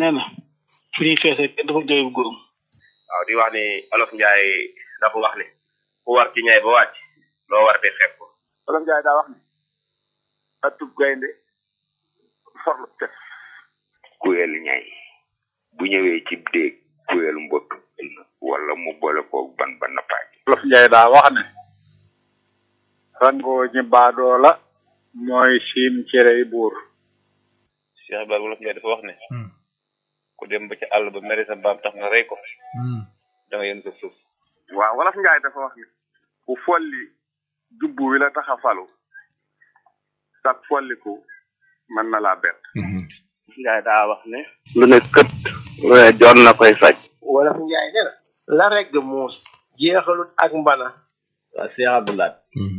nee na fu ñuy feesee kenn dafa jooy bu góorum waaw di wax ni olof njaay dafa wax ni ku war ci ñay ba wàcc loo war de fekk ko olof njaay daa wax ni atub gaynde forlu tef kuyel ñay bu ñëwee ci déeg kuyel mbott wala mu boole koog ban ba nappaaj olof njaay daa wax ne rangoo ñi baadoo la mooy siim cerey buur Cheikh Ibrahima wolof njaay dafa wax ne ku dem ba ci àll ba mere sa mbaam tax nga rey ko da nga yéen sa suuf waaw wolof njaay dafa wax ni ku folli jubbu wi la tax a falu sag folliku mën na laa bett njaay daa wax ne lu ne kët lu ne joon na koy faj wolof njaay ne na la regg muus jeexalut ak mbana waa Cheikh Abdoulaye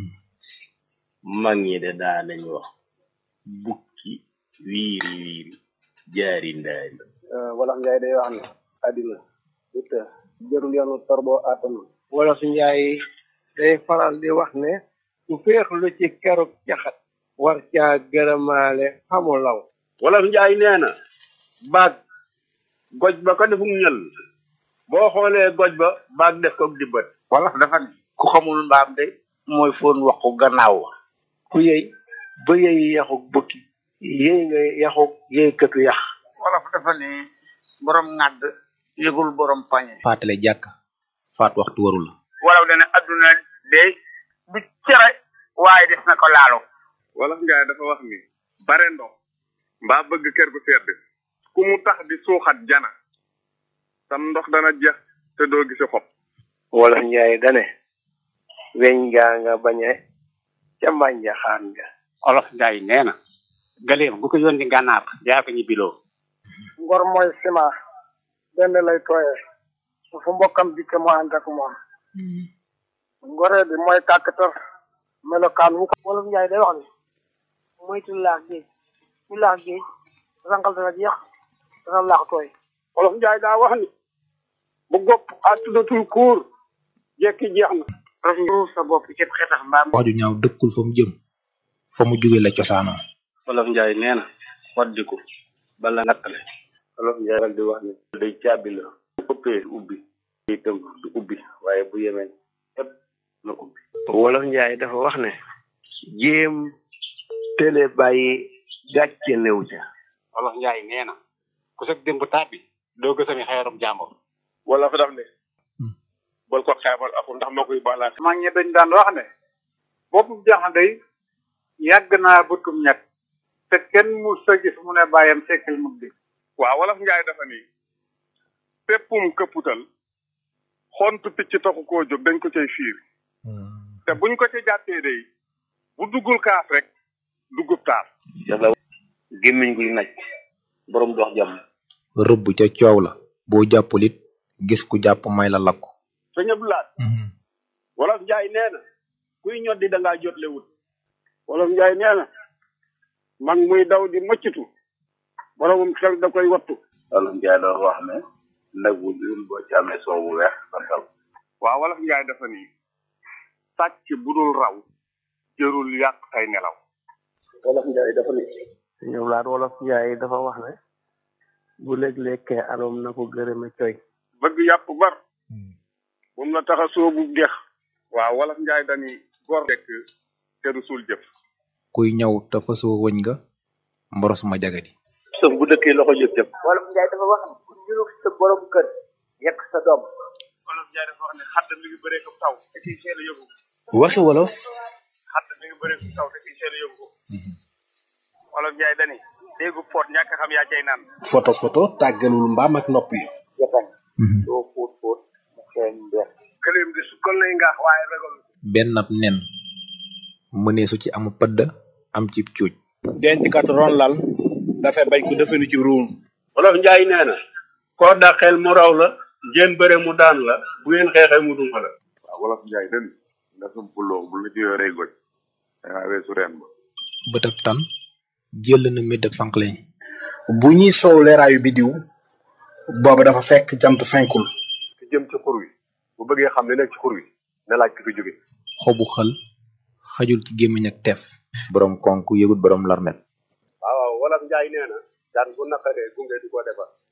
mag ñi de daa nañ wax bukki wiiri wiiri jaari ndaari wolof njaay day wax ne àddina it jërul yoonu torboo àttanu wolof njaay day faral di wax ne ku féexlu ci keruk caxat war caa gërëmaale xamu law wolof njaay nee na baag goj ba ko defum ñël boo xoolee goj ba baag def ko di bët wolof dafa ni ku xamul mbaam de mooy foon wax ko gannaaw wa ku yëy ba yëy yaxuk bukki yëy nga yaxuk yëy këtu yax wolof dafa ni borom ŋàdd yëgul borom pañe faatale jàkk faat waxtu waru la wolof dana adduna de du cere waaye des na ko laalo wolof njaay dafa wax ni bare ndox mbaa bëgg kër gu sedd ku mu tax di suuxat jana sam ndox dana jeex te doo gisi xob wolof njaay dane weñ gaa nga bañe ca mbànja xaan nga olof njaay nee na galeem bu ko yónni gànnaar yaa ko ñibbiloo ngor mooy sima benn lay tooyee su fu mbokkam dikke mu ànd ak moom ngoree bi mooy kàkkatar melokaan wu ko wolof njaay day wax ni moytu laax géej ku laax géej rangal dana jeex dana laax tooy wolof njaay daa wax ni bu gopp àttudatul kuur jekki jeex na raf sa bopp ci xetax mbaam wax ju ñaaw dëkkul fa mu jëm fa mu jóge la cosaanoo wolof njaay nee na waddiku bala nattale wolof njaay nag di wax ni day caabi la bu ëppee ubbi itam du ubbi waaye bu yemee ëpp na ubbi wolof njaay dafa wax ne jéem télé bàyyi gàcce néew ca olof njaay nee na ku sag démb tàbbi doo gësami xeerum jàmbur wala fa daf ne bol ko xeebal aku ndax moo koy baalaat mag ñi dañ daan wax ne boppu jaxna day yàgg naa bëtum ñett te kenn mu sa gis mu ne bàyyam sekkil mu di waaw wolof njaay dafa ni péppum këpputal xontu picc taxu koo jóg dañ ko cay fiir te buñ ko ci jàppee day bu duggul kaas rek duggub taas yàlla gémmiñ guy naj borom dox jàmm rëbb ca coow la boo jàppul it gis ku jàpp may la lakku sëñ Abdoulaye wolof njaay nee na kuy ñoddi da ngaa jotle wut wolof njaay nee na mag muy daw di mëccatu boromum xel da koy wattu wolof njaay doon wax ne nag bu dul boo ci amee soow bu weex santal waaw wolof njaay dafa ni sàcc bu dul raw jërul yàq say nelaw wolof njaay dafa ni ñoom laat wolof njaay dafa wax ne bu léeg-lekkee aroom na ko gërëme coy bëgg yàpp bar moom la tax a soobu dex waaw wolof njaay dani gor dekk te du suul jëf kuy ñëw te fasoo wëñ nga mboros ma jagadi sëf bu dëkkee loxo jëf jëf wolof njaay dafa wax ne ku ñurug sa borom kër yekk sa doom wolof njaay dafa wax ne xadd mi ngi bëree ko taw te kiy seel a yóbbu waxi wolof xadd mi ngi bëree ko taw te kiy seel a yóbbu wolof njaay dani déggu poot ñàkk xam yaa cay naan photo photo tàggalul mbaam ak nopp yi jatañ doo fóot fóot mu xeeñ mbeex këleem di sukkal lay ngaax waaye ragal benn ab nen mëneesu ci amu pëdd am ci cuuj denc kat ron lal dafay bañ ko defenu ci ruum wolof njaay nee na koo dàqeel mu raw la ngeen bëre mu daan la bu ngeen xeexee mu duma la waaw wolof njaay den nga sumpuloo bu la ci yoree goj dangaa weesu reen ba bëtab tan jël na méddab sànqleñ bu ñuy soow leeraayu bidiw booba dafa fekk jant fenkul ki jëm ci xur wi bu bëggee xam ne nekk ci xur wi na laaj ki fi jóge xobu xël xajul ci gémmiñ ak teef borom konk yëgut borom larmet waaw wolof njaay nee na daan bu naqaree gunge di ko defar